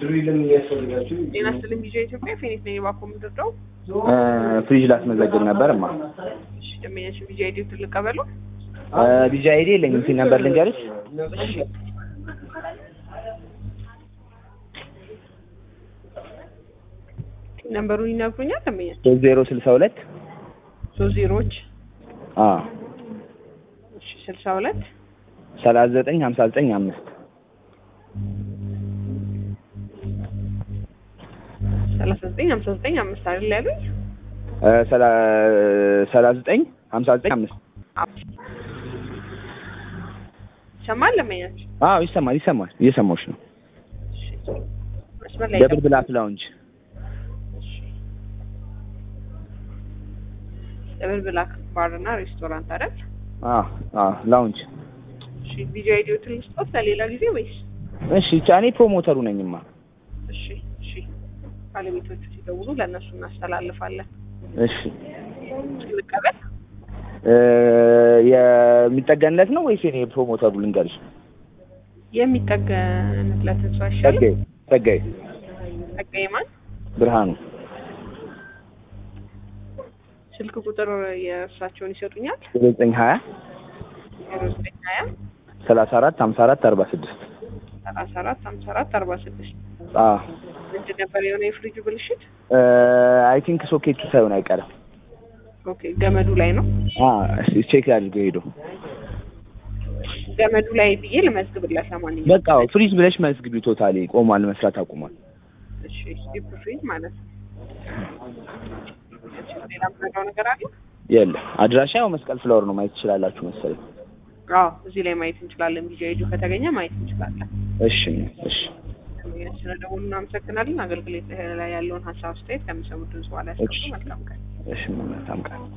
ድሪልም የሚያስፈልጋችሁ ጤና ይስጥልኝ ቪዥ ኢትዮጵያ ፌኒት ነኝ። እባክዎ የምትወደው ፍሪጅ ላስመዘግብ ነበር ማ እሺ፣ ደንበኛችን ቪዥ አይዲ ልቀበሉ። ቢጃ አይዲ የለኝም ሲል ነበር ልንገርሽ እሺ፣ ነምበሩን ይነግሩኛል። ደንበኛችን ሶስት ዜሮ ስልሳ ሁለት ሶስት ዜሮዎች አ እሺ፣ ስልሳ ሁለት ሰላሳ ዘጠኝ ሀምሳ ዘጠኝ አምስት ሰላሳ ዘጠኝ ሀምሳ ዘጠኝ አምስት አይደል ያሉኝ? ሰላሳ ዘጠኝ ሀምሳ ዘጠኝ አምስት ይሰማል ደንበኛችን? አዎ ይሰማል ይሰማል እየሰማሁሽ ነው እሺ፣ መስመር ላይ ደብል ብላክ ላውንጅ እሺ። ደብል ብላክ ባር እና ሬስቶራንት አይደል? አ አ ላውንጅ እሺ፣ ቪዥ አይዲዎትን ልስጦት ለሌላ ጊዜ ወይስ? እሺ ብቻ እኔ ፕሮሞተሩ ነኝማ እሺ፣ እሺ። ባለቤቶቹ ሲደውሉ ለእነሱ እናስተላልፋለን። እሺ ልቀበል። እ የሚጠገንለት ነው ወይስ እኔ ፕሮሞተሩ ልንገርሽ የሚጠገንለትን ሰው አይሻልም? ጸጋዬ ጸጋዬ ጸጋዬ ማን? ብርሃኑ ስልክ ቁጥር የእርሳቸውን ይሰጡኛል? ዘጠኝ ሀያ ዜሮ ዘጠኝ ሀያ ሰላሳ አራት ሀምሳ አራት አርባ ስድስት ሰላሳ አራት ሀምሳ አራት አርባ ስድስት አ ምንድን ነበር የሆነ የፍሪጁ ብልሽት? አይ ቲንክ ሶኬቱ ሳይሆን አይቀርም ኦኬ ገመዱ ላይ ነው። አ ቼክ አድርገው ሄዶ ገመዱ ላይ ብዬ ልመዝግብላት። ለማንኛውም በቃ ፍሪዝ ብለሽ መዝግቢ ቶታሊ ቆሟል መስራት አቁሟል እሺ፣ ዲፕ ፍሪጅ ማለት ነው። እሺ፣ ሌላ የምነግረው ነገር አለ? የለም አድራሻ ያው መስቀል ፍላወር ነው ማየት ትችላላችሁ መሰለኝ አዎ፣ እዚህ ላይ ማየት እንችላለን። ቪዲዮ አይዲ ከተገኘ ማየት እንችላለን። እሺ እሺ ስለደወሉ እናመሰግናለን። አገልግሎት ላይ ያለውን ሀሳብ አስተያየት ከሚሰሙት ድምጽ በኋላ ያስቀምጡ። መልካም ቀን። እሺ መልካም ቀን